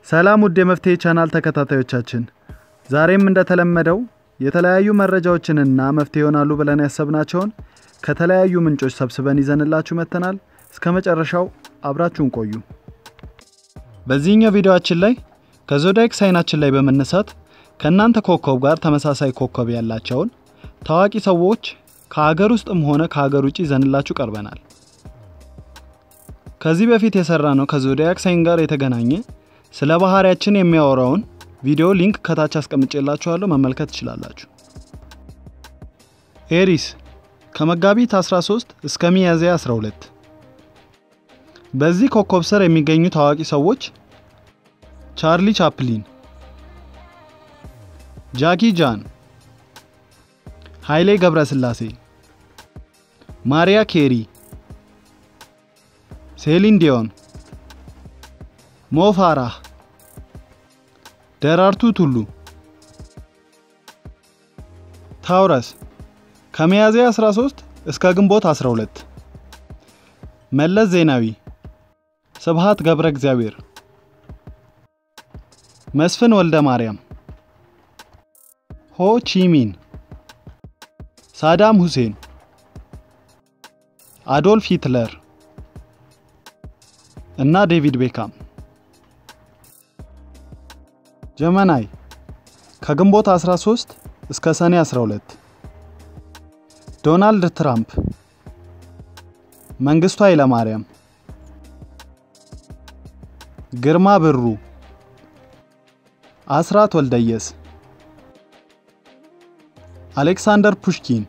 ሰላም ውድ የመፍትሄ ቻናል ተከታታዮቻችን፣ ዛሬም እንደተለመደው የተለያዩ መረጃዎችንና መፍትሄ ይሆናሉ ብለን ያሰብናቸውን ከተለያዩ ምንጮች ሰብስበን ይዘንላችሁ መጥተናል። እስከ መጨረሻው አብራችሁን ቆዩ። በዚህኛው ቪዲዮአችን ላይ ከዞዲያክ ሳይናችን ላይ በመነሳት ከእናንተ ኮከብ ጋር ተመሳሳይ ኮከብ ያላቸውን ታዋቂ ሰዎች ከሀገር ውስጥም ሆነ ከሀገር ውጭ ይዘንላችሁ ቀርበናል። ከዚህ በፊት የሰራ ነው ከዞዲያክ ሳይን ጋር የተገናኘ ስለ ባህሪያችን የሚያወራውን ቪዲዮ ሊንክ ከታች አስቀምጬላችኋለሁ መመልከት ትችላላችሁ። ኤሪስ ከመጋቢት 13 እስከ ሚያዝያ 12። በዚህ ኮከብ ስር የሚገኙ ታዋቂ ሰዎች ቻርሊ ቻፕሊን፣ ጃኪ ጃን፣ ኃይሌ ገብረስላሴ፣ ማሪያ ኬሪ፣ ሴሊን ዲዮን፣ ሞ ፋራህ፣ ደራርቱ ቱሉ። ታውረስ ከሚያዝያ 13 እስከ ግንቦት 12። መለስ ዜናዊ፣ ስብሃት ገብረ እግዚአብሔር፣ መስፍን ወልደ ማርያም፣ ሆ ቺሚን፣ ሳዳም ሁሴን፣ አዶልፍ ሂትለር እና ዴቪድ ቤካም። ጀመናይ ከግንቦት 13 እስከ ሰኔ 12። ዶናልድ ትራምፕ፣ መንግስቱ ኃይለማርያም፣ ግርማ ብሩ፣ አስራት ወልደየስ፣ አሌክሳንደር ፑሽኪን፣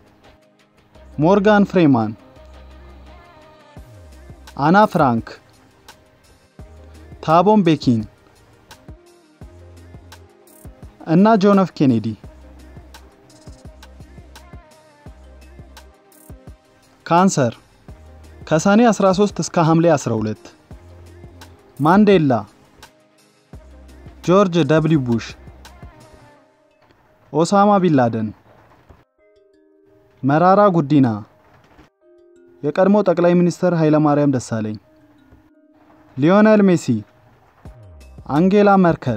ሞርጋን ፍሬማን፣ አና ፍራንክ፣ ታቦም ቤኪን እና ጆን ኤፍ ኬኔዲ። ካንሰር ከሰኔ 13 እስከ ሐምሌ 12። ማንዴላ፣ ጆርጅ ደብሊው ቡሽ፣ ኦሳማ ቢንላደን፣ መራራ ጉዲና፣ የቀድሞ ጠቅላይ ሚኒስትር ኃይለማርያም ደሳለኝ፣ ሊዮኔል ሜሲ፣ አንጌላ መርከል፣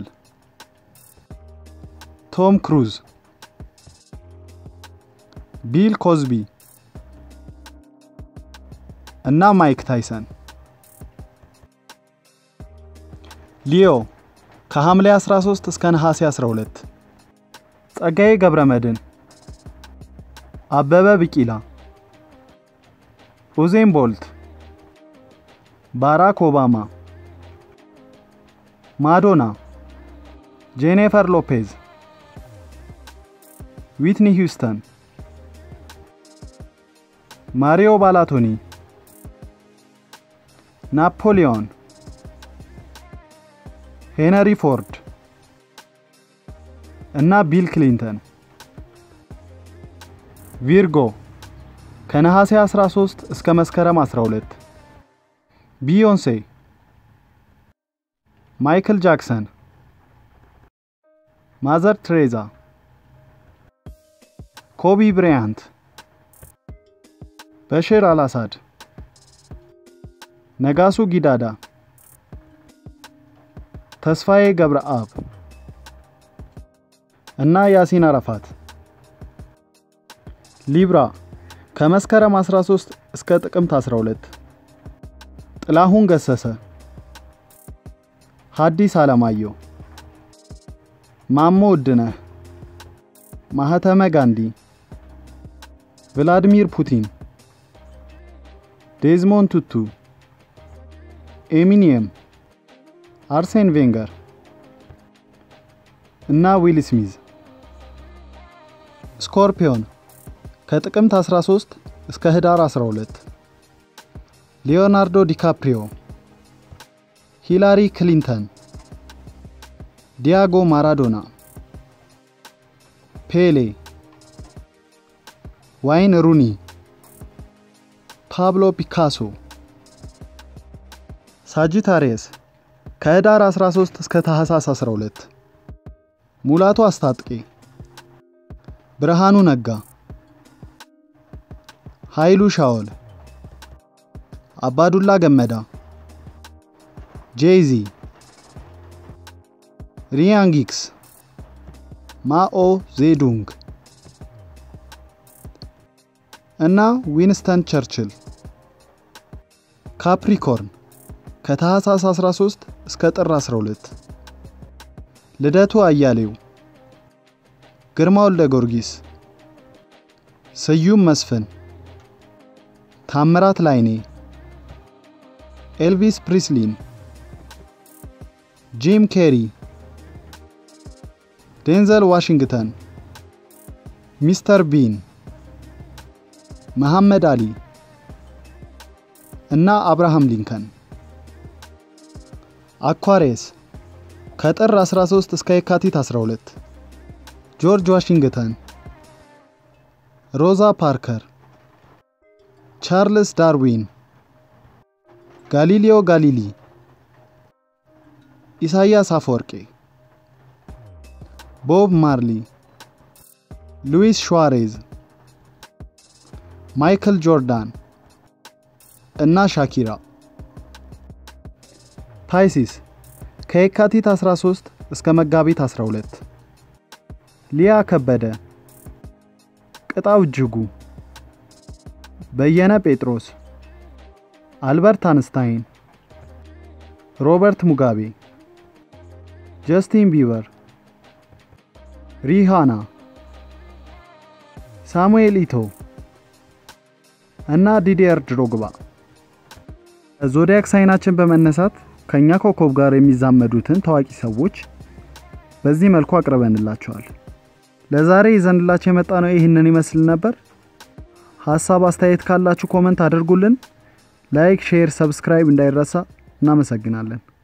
ቶም ክሩዝ፣ ቢል ኮዝቢ እና ማይክ ታይሰን። ሊዮ ከሐምሌ 13 እስከ ነሐሴ 12። ጸጋዬ ገብረ መድን፣ አበበ ቢቂላ፣ ኡዜን ቦልት፣ ባራክ ኦባማ፣ ማዶና፣ ጄኒፈር ሎፔዝ፣ ዊትኒ ሂውስተን፣ ማሪዮ ባላቶኒ ናፖሊዮን፣ ሄነሪ ፎርድ እና ቢል ክሊንተን። ቪርጎ ከነሐሴ 13 እስከ መስከረም 12። ቢዮንሴ፣ ማይክል ጃክሰን፣ ማዘር ትሬዛ፣ ኮቢ ብራያንት፣ በሽር አልአሳድ ነጋሱ ጊዳዳ፣ ተስፋዬ ገብረአብ እና ያሲን አረፋት። ሊብራ ከመስከረም 13 እስከ ጥቅምት 12። ጥላሁን ገሰሰ፣ ሐዲስ ዓለማየሁ፣ ማሞ ውድነህ፣ ማህተመ ጋንዲ፣ ቭላድሚር ፑቲን፣ ዴዝሞንድ ቱቱ ኤሚኒየም፣ አርሴን ቬንገር እና ዊል ስሚዝ። ስኮርፒዮን ከጥቅምት 13 እስከ ህዳር 12። ሊዮናርዶ ዲካፕሪዮ፣ ሂላሪ ክሊንተን፣ ዲያጎ ማራዶና፣ ፔሌ፣ ዋይን ሩኒ፣ ፓብሎ ፒካሶ ሳጂታሪየስ ከህዳር 13 እስከ ታህሳስ 12። ሙላቱ አስታጥቄ፣ ብርሃኑ ነጋ፣ ኃይሉ ሻወል፣ አባዱላ ገመዳ፣ ጄይዚ፣ ሪያንጊክስ፣ ማኦ ዜዱንግ እና ዊንስተን ቸርችል። ካፕሪኮርን ከታህሳስ 13 እስከ ጥር 12። ልደቱ አያሌው፣ ግርማ ወልደ ጊዮርጊስ፣ ስዩም መስፍን፣ ታምራት ላይኔ፣ ኤልቪስ ፕሪስሊን፣ ጂም ኬሪ፣ ዴንዘል ዋሽንግተን፣ ሚስተር ቢን፣ መሐመድ አሊ እና አብርሃም ሊንከን። አኳሬስ ከጥር 13 እስከ የካቲት 12። ጆርጅ ዋሽንግተን፣ ሮዛ ፓርከር፣ ቻርልስ ዳርዊን፣ ጋሊሊዮ ጋሊሊ፣ ኢሳያስ አፈወርቄ፣ ቦብ ማርሊ፣ ሉዊስ ሹዋሬዝ፣ ማይክል ጆርዳን እና ሻኪራ። ታይሲስ ከየካቲት 13 እስከ መጋቢት 12። ሊያ ከበደ፣ ቅጣው እጅጉ፣ በየነ ጴጥሮስ፣ አልበርት አንስታይን፣ ሮበርት ሙጋቤ፣ ጀስቲን ቢበር፣ ሪሃና፣ ሳሙኤል ኢቶ እና ዲዲየር ድሮግባ። ዞዲያክ ሳይናችን በመነሳት ከኛ ኮከብ ጋር የሚዛመዱትን ታዋቂ ሰዎች በዚህ መልኩ አቅርበንላቸዋል። ለዛሬ ይዘንላቸው የመጣ ነው ይህንን ይመስል ነበር። ሀሳብ አስተያየት ካላችሁ ኮመንት አድርጉልን። ላይክ፣ ሼር፣ ሰብስክራይብ እንዳይረሳ። እናመሰግናለን።